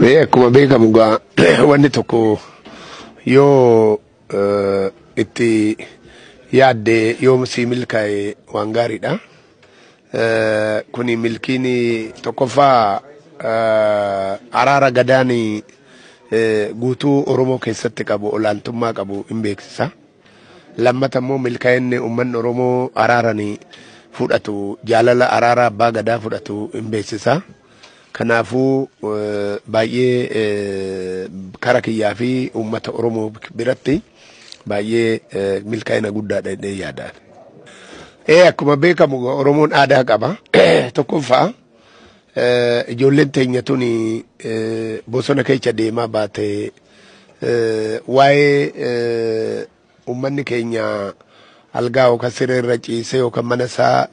Mee akkuma beekamu gaa wanni tokko yoo eh, itti yaadde yoo si milkaa'e waan gaariidha. Eh, Kuni milkiin tokkoffaa eh, araara gadaan eh, guutuu Oromoo keessatti qabu olaantummaa qabu hin beeksisa. Lammata immoo milkaa'inni uummanni Oromoo araaranii fudhatu jaalala araara abbaa gadaa fudhatu hin beeksisa. Kanaafuu eh, baay'ee eh, kara kiyyaa fi uummata Oromoo biratti baay'ee eh, milkaa'ina guddaadha jedhee yaada. Ee akkuma beekamu Oromoon aadaa qaba. Tokkoffaa eh, ijoolleen teenya tuni eh, bosona keessa deemaa baate eh, waa'ee eh, uummanni keenya algaa yookaan siree irra ciisee yookaan mana isaa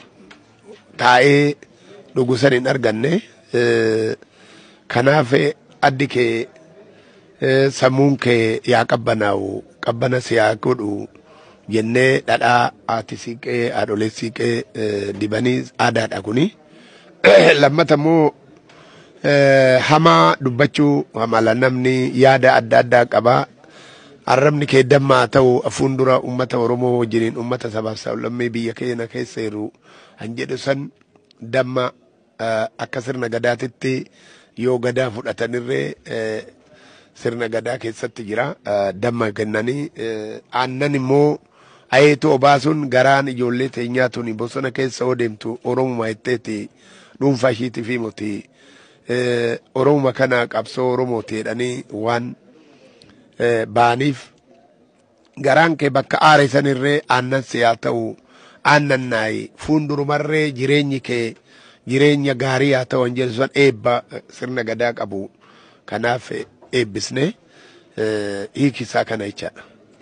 taa'ee dhugu san hin arganne. Eh, kanaaf addi kee eh, sammuun kee yaa qabbanaa'u qabbana si haa godhu jennee dhadhaa haati siiqee haadholee siiqee eh, dibanii aadaadha kuni. Lammata immoo eh, hamaa dubbachuu hamala namni yaada adda addaa qaba. Arrabni kee dammaa ta'u fuuldura uummata Oromoo wajjiniin uummata sabaaf sablammii biyya keenya keessa jiru han jedhu san damma eh, akka sirna gadaatitti yoo gadaa fudhatanirree eh, sirna gadaa keessatti jira eh, damma kennanii eh, aannan immoo ayeetu obaasuun garaan ijoollee teenyaa tuni bosona keessa yoo deemtu Oromuma jetteeti dhuunfaa ishiitii fi moti eh, Oromuma kana qabsoo Oromooti jedhanii waan eh, baaniif garaan kee bakka aare sanirree aannan si haa ta'u aannan naayi fuundurumarree jireenyi kee jireenya gaarii haa ta'u jedhu san eebba eh, sirna gadaa qabu kanaaf eh, eebbisne eh, hiikisaa kana jechaadha.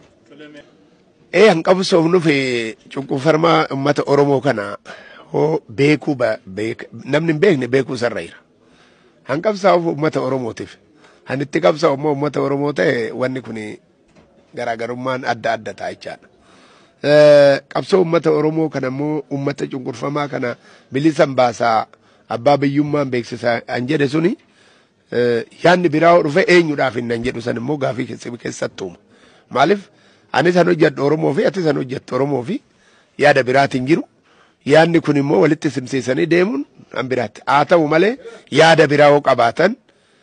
Ee hanqabsoofnu fi cunqurfamaa uummata Oromoo kana hoo beekuu ba- beek- namni hin beekne beekuu sarra jira. Hanqabsaa'uuf uummata Oromootiif. Kan itti qabsaa'u immoo uummata Oromoo ta'e wanni kun garaagarummaan adda adda ta'a jechaadha. Eh, Qabsoo uummata Oromoo kana immoo uummata cunqurfamaa kana bilisan baasaa abbaa biyyummaan beeksisaa an jedhe suni eh, yaadni biraa yoo dhufe eenyudhaaf hin nan jedhu san immoo gaafii keessa- keessattuuma. Maaliif ani san hojjedhu Oromoo fi ati san hojjettu Oromoo fi yaada biraatiin jiru. Yaadni kun immoo walitti simsiisanii deemuun an biraatti. Haa ta'u malee yaada biraa yoo qabaatan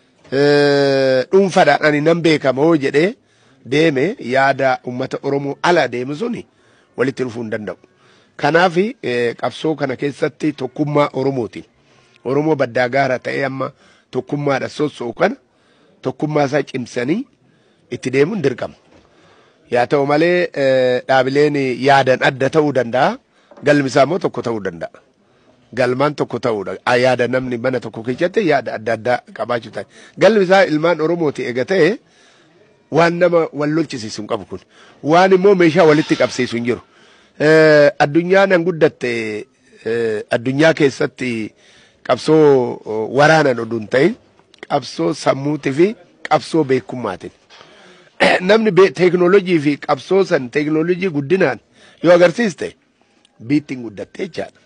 eh, dhuunfaadhaan ani nan beekama hoo jedhee deeme yaada uummata Oromoo ala deemu suni walitti dhufuu hin danda'u. Kanaaf eh, qabsoo kana keessatti tokkummaa Oromooti. Oromoo baddaa gaara ta'ee amma tokkummaadha sossoo'u kana tokkummaa isaa cimsanii itti deemuun dirqama. Yaa ta'u malee eh, dhaabileen yaadan adda ta'uu danda'a. Galmi isaa immoo tokko ta'uu danda'a. Galmaan tokko ta'uudha. Ah, Yaada namni mana tokko keessatti yaada adda addaa qabaachuu ta'a. Galmi isaa ilmaan Oromooti ega ta'e waan nama wal lolchisiisu hin qabu kun. Waan immoo meeshaa walitti qabsiisu hin jiru. Eh, Addunyaan an guddatte eh, addunyaa keessatti qabsoo oh, waraanan oduu hin ta'in qabsoo sammuutii fi qabsoo beekummaatiin. namni be- teeknoolojii fi qabsoo san teeknoolojii guddinaan yoo agarsiiste biittiin guddatte jechaadha.